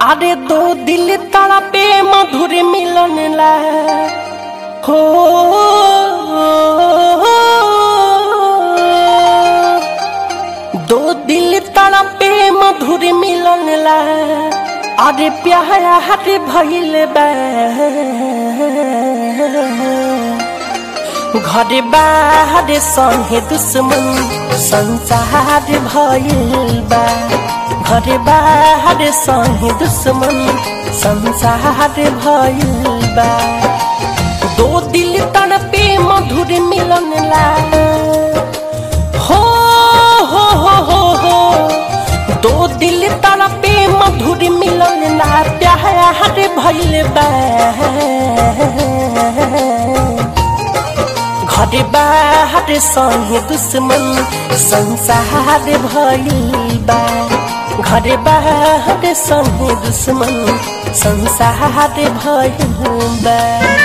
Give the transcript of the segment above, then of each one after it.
अरे दो दिल तड़पे मधुर मिलन ला हो दो दिल तड़पे मधुर मिलन ला अरे प्यारा हट भइल बा घर बाहर संगे दुश्मन संसार भइल बा घर बाहर संगे दुश्मन संसार भइल बा दो दिल तड़पे मधुर मिलन ला हो हो हो हो हो दो दिल तड़पे मधुर मिलन ला प्यार भइल बा घर बाहर संगे दुश्मन संसार भइल बा घर बाहर संगे दुश्मन संसार भइल बा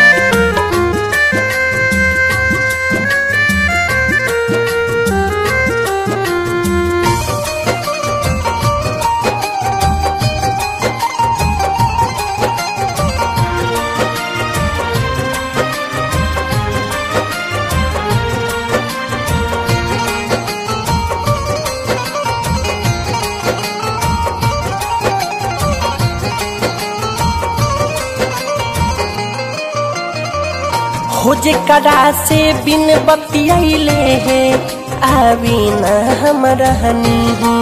खोज करा से बिन बतियाइले है आवी न हम रहनी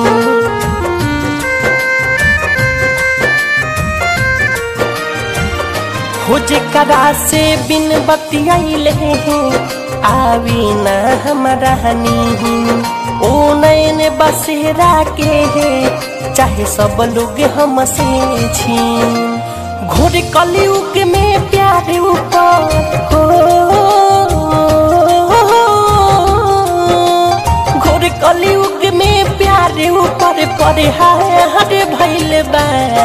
खोज करा से बिन बतियाइले है आवी न हम रहनी ओ नैन बसेरा के है चाहे सब लोग हमसे छी घोर कलयुग में प्यार ऊपर हो घोर कलयुग में प्यार ऊपर परे हाय हरे भैल बा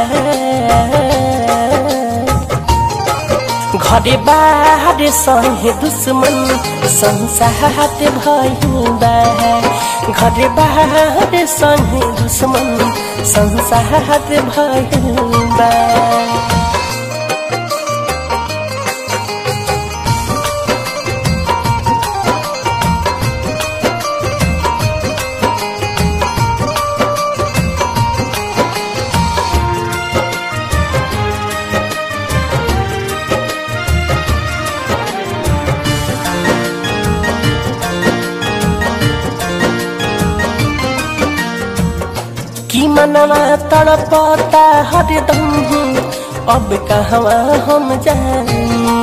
घरे बाहर संगे दुश्मन संसार भइल बा घरे बाहर संगे दुश्मन संसार भइल बा की मनवा तड़पता हरदम अब कहवा हम जाई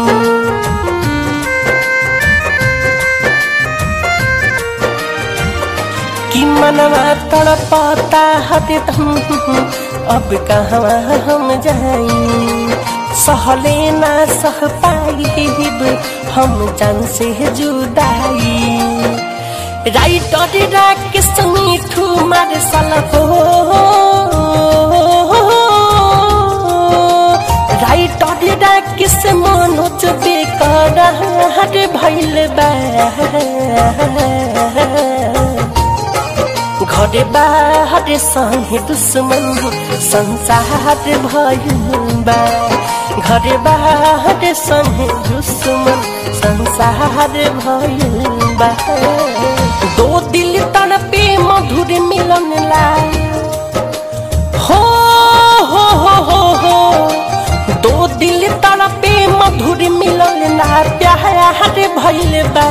की मनवा तड़पता हरदम अब कहवा हम जाई सहले ना सह पाइब हम जान से जुदाई राइटर राकेश मिठू मार साल हो राइटर राकेश मनोज बेकर हट भैल बा घर बाहर संगे दुश्मन संसार भइल बा घर बाहर संगे दुश्मन संसार भइल बा दो दिल तड़पे मधुर मिलन ला हो हो हो हो हो दो दिल तड़पे मधुर मिलन ला प्यार भइल बा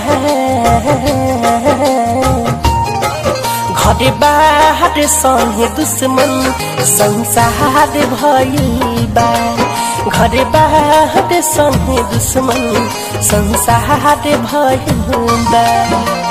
घर बाहर संगे दुश्मन संसार भइल बा घर बाहर संगे दुश्मन संसार भइल बा